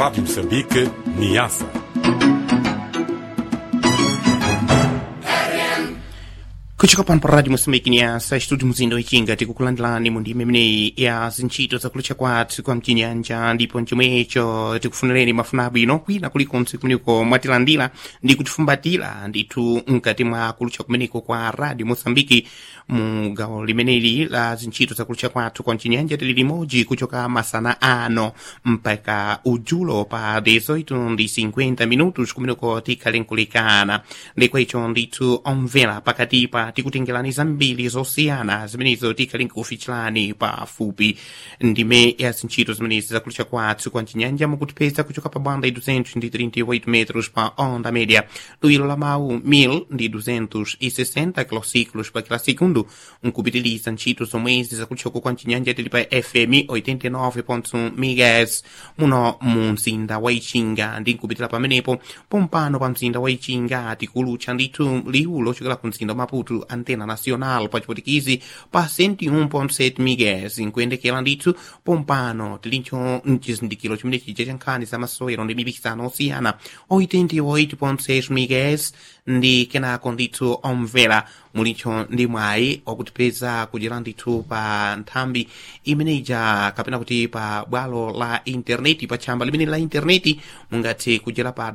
Rádio Moçambique, Niassa. kuchoka pano pa radio moçambique niasa estúdio muzinda wichinga tikukulandilani mu ndima imeneyi ya zintchito zakulucha kwathu kwa mchinyanja ndipo mchomwecho tikufunireni mafuna abwino kwina kulikonse kumeneko mwatilandira ndi kutifumbatira ndithu mkati mwa kulucha kumeneko kwa radio moçambique mu gawo limeneli la zintchito zakulucha kwathu kwa mchinyanja tili limodzi kuchoka masana ano mpaka udzulo pa 18 ndi 50 minutos kumeneko tikhale nkulikana ndikwecho ndithu omvera pakatipa tikutengerani zambiri zosiyana zimenezo tikhale nkufichirani pafupi ndime ya zintchito zimenezi zakulucha kwathu kwa mchinyanja mukutipeza kuchoka pa banda 238 metros pa onda média luilo la mawu 1000 ndi 260 kilociclos pa kila segundo nkupitiliza ntchito zomwezi zakuluchako kwa mchinyanja tili pa fm 89.1 megas muno mu mzinda wa ichinga ndi nkupitira pamenepo pompano pa mzinda wa ichinga tikulucha ndithu liwu lochokera ku mzinda wa maputo antena nacional pa chipotikizi pa 101.7 megas nkuyendekera ndithu pompano tilincho mchizindikiro chimene chija cha nkhani za masewero ndi mipikisano osiyana 88.6 megas ndi kenako ndithu omvera mulicho ndi mwayi wakutipeza kudyera ndithu pa nthambi imeneja kapena kuti pa bwalo la intaneti pa tchamba limene la intaneti mungathe kudyera pa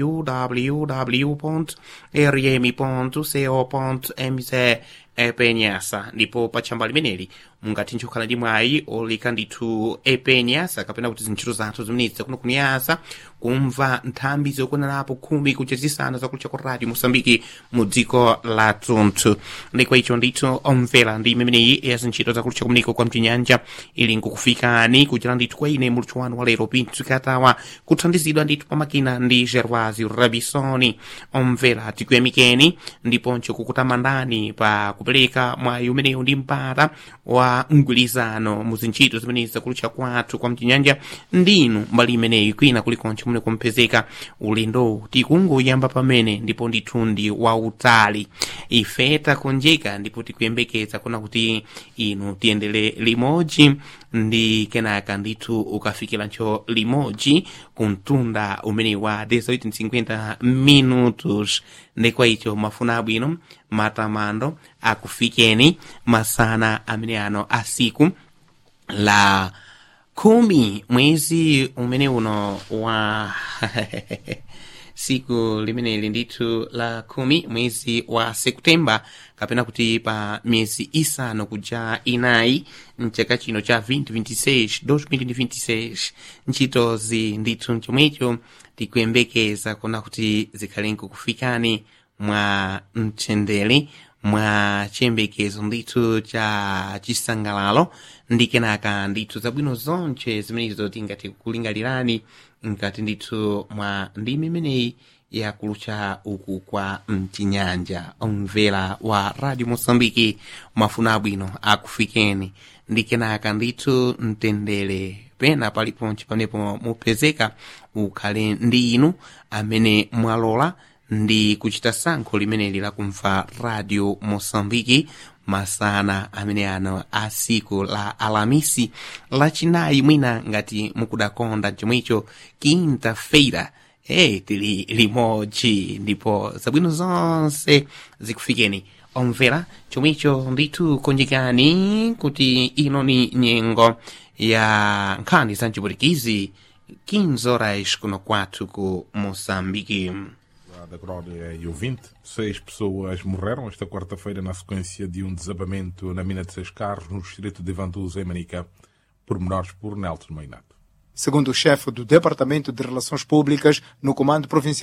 www rm co mz epenyasa ndipo pa tchamba limeneli mungathe nchokhala ndi mwayi olika ndithu epenyasa kapena kuti zintchito zathu zimenezi zakuno kuniyasa kumva nthambi zokwanirapo khumi kuja zisanu zakulucha kwa radio mosambiki mu dziko la tunthu ndikwa icho ndithu omvera ndi imeneyi ya zintchito zakulucha kumeneko kwa mchinyanja ili nkukufikani kuchera ndithu kwa ine muluthu wanu wa lero pinthu katawa kuthandizidwa ndithu pamakina ndi gervasi rabisoni omvera tikuyamikeni ndiponso kukutamandani pa kupereka mwayi umenewu ndi mpata wa mgwirizano mu zintchito zimenezi zakulucha kwathu kwa mchinyanja ndinu mbali imeneyi kwina kulikonse kumene kumpezeka ulendo tikungoyamba pamene ndipo ndithu ndi wautali ife takonjeka ndipo tikuyembekeza kuna kuti inu tiyendere limodzi ndi kenaka ndithu ukafikirancho limodzi kumtunda umene wa 1850 minutos ndikwa icho mafuna abwino matamando akufikeni masana amene ano asiku la khumi mwezi umene uno wa siku limeneli ndithu la khumi mwezi wa septemba kapena kuti pa miyezi isanu kuja inayi mchaka chino cha 2026 2026 ntchitozi ndithu mchomwecho tikuyembekeza kuna kuti zikhale nkukufikani mwa mtendere mwa chiyembekezo ndithu cha chisangalalo ndi kenaka ndithu zabwino zonse zimenezo tingati kulingalirani mkati ndithu mwa ndimi imeneyi yakulucha uku kwa mchinyanja omvera wa radio mosambiki mafuna abwino akufikeni ndi kenaka ndithu mtendere pena paliponse panepo mupezeka ukhale ndi inu amene mwalola ndi kuchita sankho limeneli lakumva radio mosambiki masana amene ano a siku la alamisi lachinayi mwina ngati mukudakonda chomwecho quinta-feira e tili limodzi ndipo zabwino zonse zikufikeni omvera chomwecho ndithu konjekani kuti ino ni nyengo ya nkhani za mchipulikizi 15 horas kuno kwathu ku moçambique da Crónia e ouvinte. Seis pessoas morreram esta quarta-feira na sequência de um desabamento na mina de seis carros no distrito de Vantuza, em Manica. Pormenores por Nelson Meinato. Segundo o chefe do Departamento de Relações Públicas no Comando Provincial